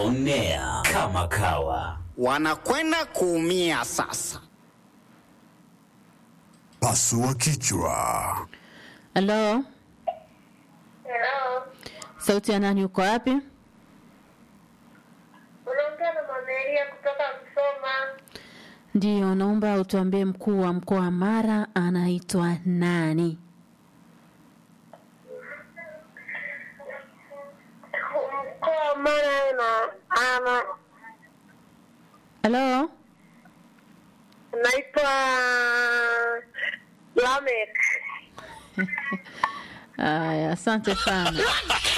Onea kama kawa. Wanakwenda kuumia sasa. Pasua kichwa. Halo, Hello. sauti ya nani? Uko wapi? Unaongea na Mamelia kutoka Msoma. Ndiyo, naomba utuambie mkuu wa mkoa wa Mara anaitwa nani? Mkoa wa Mara na ana Halo, naitwa Lamek. aya, asante sana.